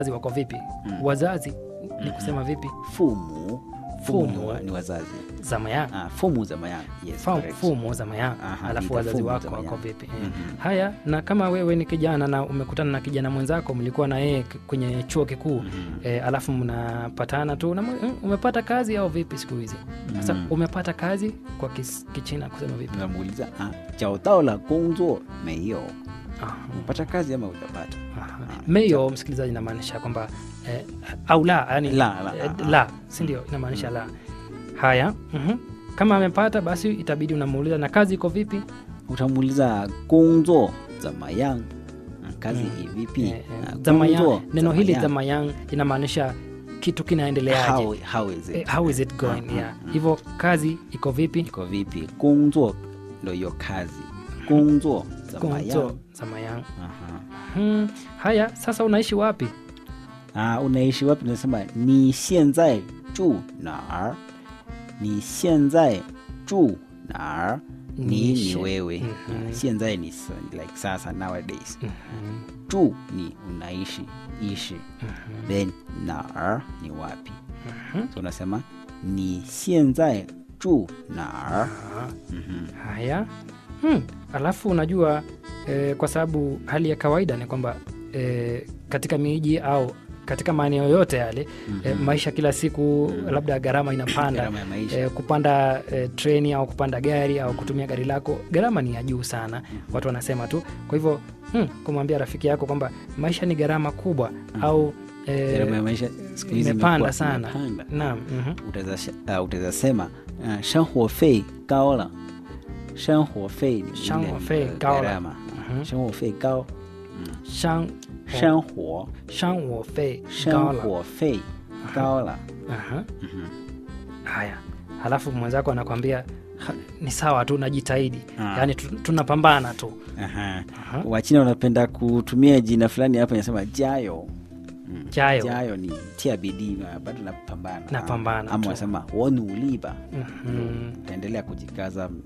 wazazi wako vipi Mm. wazazi ni kusema vipi 父母父母父母 ni wa- ni wazazi zamaya ah, 父母怎么样 yes Fa- correct. fumu zamaya Aha, alafu nita wazazi fumu wako zamaya. wako vipi eh. Mhm. haya na kama wewe ni kijana na umekutana na kijana mwenzako mlikuwa na yeye k- kwenye chuo kikuu Mhm. eh, alafu mnapatana tu na, "Mm, umepata kazi au vipi siku hizi sasa Mhm. umepata kazi kwa kis, kichina kusema vipi unamuuliza ah, 找到了工作没有 Aha. umepata kazi ama hujapata Aha. meyo msikilizaji inamaanisha kwamba eh, au la yani La, la, eh, ah, la si ndio inamaanisha la haya mhm. kama amepata basi itabidi unamuuliza na kazi iko vipi utamuuliza 工作怎么样 Ah, kazi Mm. hii vipi eh, eh, Ah, zamayang- 工作 neno hili 怎么样 zamayang inamaanisha kitu kinaendeleaje how, how is Eh, it how is it going Ah, yeah. ah, hivyo kazi iko vipi iko vipi 工作 ndo hiyo kazi 工作怎么样 Gongzo, zamayang Aha. hmm. haya sasa unaishi wapi Ah, unaishi wapi unasema 你现在住哪儿你现在住哪儿 Ni ni ni she- wewe Mhm. Ah, 现在你 s- like sasa nowadays Mhm. 住你 unaishi ishi then 哪儿 ni wapi Mhm. so unasema 你现在住哪儿 Ah. Mhm. haya hmm. alafu unajua eh, kwa sababu hali ya kawaida ni kwamba eh, katika miji au katika maeneo yote yale eh, maisha kila siku labda gharama inapanda Gharama ya maisha. eh, kupanda eh, treni au kupanda gari au kutumia gari lako gharama ni ya juu sana watu wanasema tu kwa hivyo hmm, kumwambia rafiki yako kwamba maisha ni gharama kubwa au eh, Gharama ya maisha siku hizi imepanda imekuwa- sana imepanda. naam mhm. utaweza sh- uh, utaweza sema uh, 生活费高了生活费ni ile, 生活费 uh, 高了。 gharama 嗯生活费高 shang 生活 shang wo fei 生 gala. 活费高了 Aha. haya halafu mwenzako anakwambia "Ha, ni sawa tu najitahidi Ah. yaani tu- tunapambana tu Aha. Aha. wachina wanapenda kutumia jina fulani hapa inasema jayo Mm. Jayo. jayo ni tia bidii na bado napambana Napambana ama tu. wanasema wonuliba Mhm. utaendelea kujikaza mm,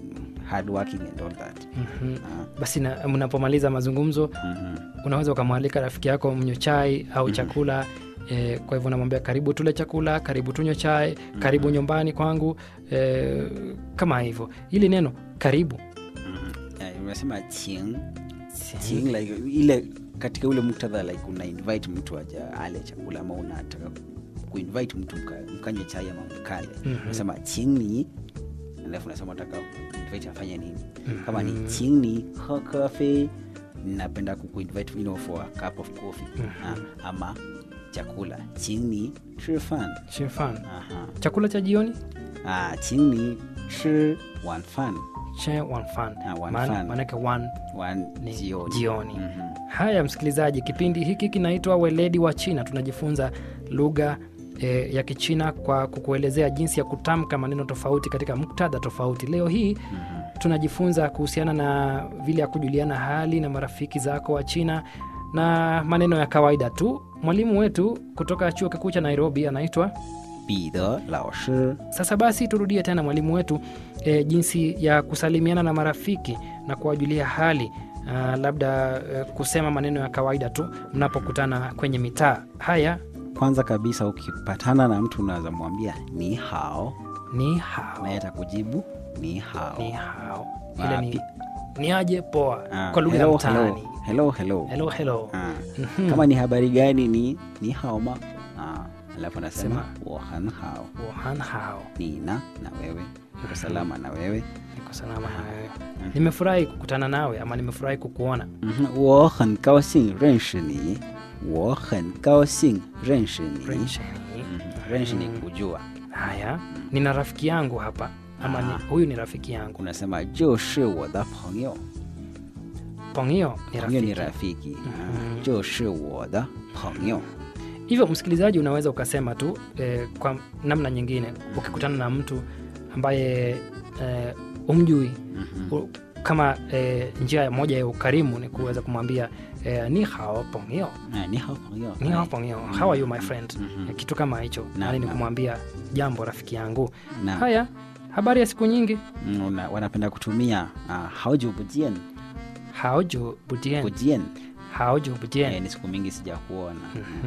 hard working and all that Mhm. Ah. basi na- mnapomaliza mazungumzo Mhm. unaweza ukamwalika rafiki yako mnywe chai au chakula E, kwa hivyo unamwambia karibu tule chakula karibu tunywe chai karibu nyumbani kwangu e, kama hivyo hili neno karibu Mhm. Eh, unasema ching ching like ile katika ule muktadha like una invite mtu aja ale chakula ama unataka kuinvite mtu mka- mkanywe chai ama mkale Mhm. unasema ching ni alafu unasema unataka invite afanye nini kama ni ching ni he coffee napenda kukuinvite you know, for a cup of coffee Ah, ama chakula ching ni chi fan Shifan. aha chakula cha jioni ah ching ni chi wan fan che wan fan Ah, wan Maana- fan. maanake wan wan ni jioni jioni. Mhm. haya msikilizaji kipindi hiki kinaitwa weledi wa china tunajifunza lugha e, ya kichina kwa kukuelezea jinsi ya kutamka maneno tofauti katika muktadha tofauti leo hii tunajifunza kuhusiana na vile ya kujuliana hali na marafiki zako wa china na maneno ya kawaida tu mwalimu wetu kutoka chuo kikuu cha nairobi anaitwa 彼得老师 sasa basi turudie tena mwalimu wetu e, jinsi ya kusalimiana na marafiki na kuwajulia hali uh, labda uh, kusema maneno ya kawaida tu mnapokutana kwenye mitaa haya kwanza kabisa ukipatana na mtu unaweza mwambia ni hao ni hao naye atakujibu ni hao ni hao ile ni, Wapi? ni aje poa Ah, kwa lugha ya hello, mtaani hello, hello, hello. hello hello Ah, Mhm. kama ni habari gani ni ni hao ma Ah, alafu anasema Sema. wohan hao wohan hao nina na wewe uko salama na wewe niko salama na wewe nimefurahi kukutana nawe ama nimefurahi kukuona Mhm, 我很高兴认识你我很高兴认识你 French. Mhm, 认识你 kujua haya nina rafiki yangu hapa ama ni, Ah. huyu ni rafiki yangu unasema 就是我的朋友 pongio ni 朋友你 rafiki rafiki Ah, 就是我的朋友 hivyo msikilizaji unaweza ukasema tu eh, kwa namna nyingine ukikutana na mtu ambaye eh, umjui u- kama eh, njia moja ya ukarimu ni kuweza kumwambia eh, ni hao pongio Ah, ni hao 朋友 ni hao Ah, pongio how are you my friend Mhm. kitu kama hicho Na- yani ni na. kumwambia jambo rafiki yangu na haya habari ya siku nyingi mm, una- wanapenda kutumia uh, hauju bujien haoju budien bujien haoju budien eh, ni siku mingi sijakuona